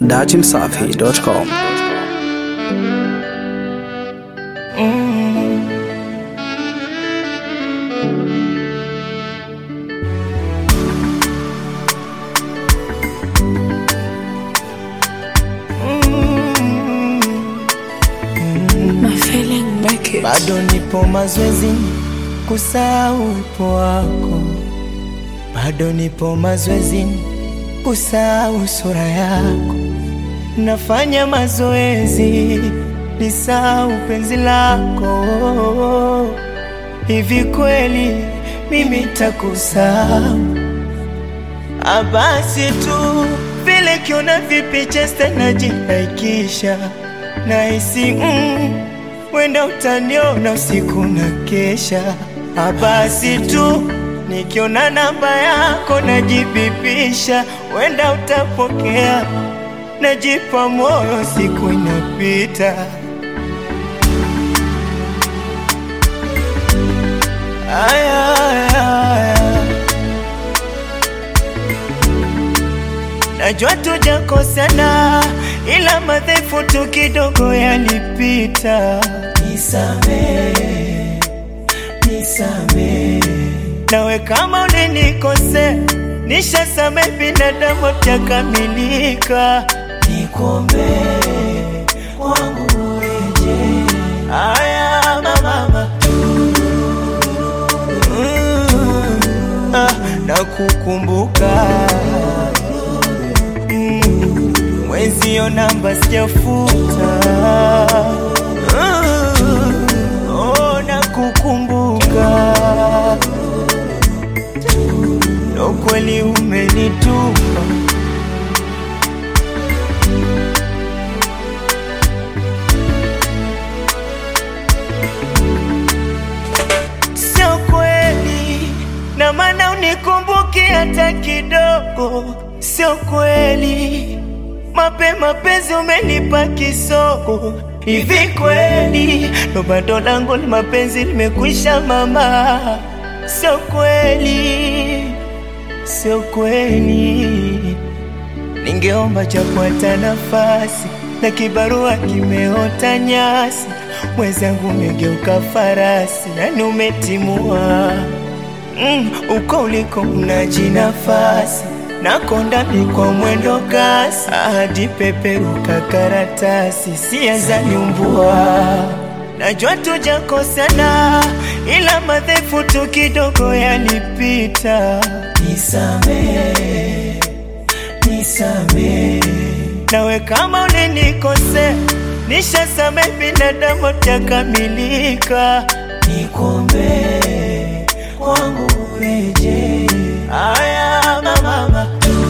datimsafi.com. My feeling make it. bado nipo mazoezini kusahau uwepo wako, bado nipo mazoezini kusahau sura yako. Nafanya mazoezi nisahau penzi lako. Hivi kweli mimi takusahau? Ah, Basi tu vile kiona vipicha tena jinaikisha nahisi mm, wenda utaniona usiku na kesha. Ah, Basi tu nikiona namba yako najibipisha, wenda utapokea, najipa moyo, siku inapita. Aya, aya, aya. Najua tujakosana, ila madhaifu tu kidogo yalipita. Nisamehe, nisamehe. Nawe kama ulinikosea, nishasamehe, binadamu takamilika. Nikuombee kwangu ureje. Aya mama, mm, ah, nakukumbuka Mm, mwenzio namba sijafuta Mm, oh, nakukumbuka ndo kweli umenitupa sio kweli na maana unikumbuki hata kidogo, sio kweli mapema penzi umenipa kisogo. Hivi kweli ndo bado langu ni mapenzi limekwisha mama? Sio kweli, sio kweli. Ningeomba japo hata nafasi na kibarua kimeota nyasi, mwenzangu umegeuka farasi, yani umetimua mm, uko uliko unaji nafasi nakonda mi kwa mwendo kasi hadi peperuka karatasi sia nyumbua najua tujakosana ila madhaifu tu kidogo yalipita nisamehe nisamehe nawe kama ulinikosea nishasamehe binadamu takamilika nikuombee kwangu ureje aya mama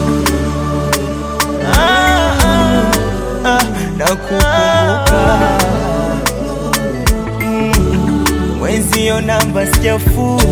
ah, ah, ah, nakukumbuka mm, mwenzio namba sijafuta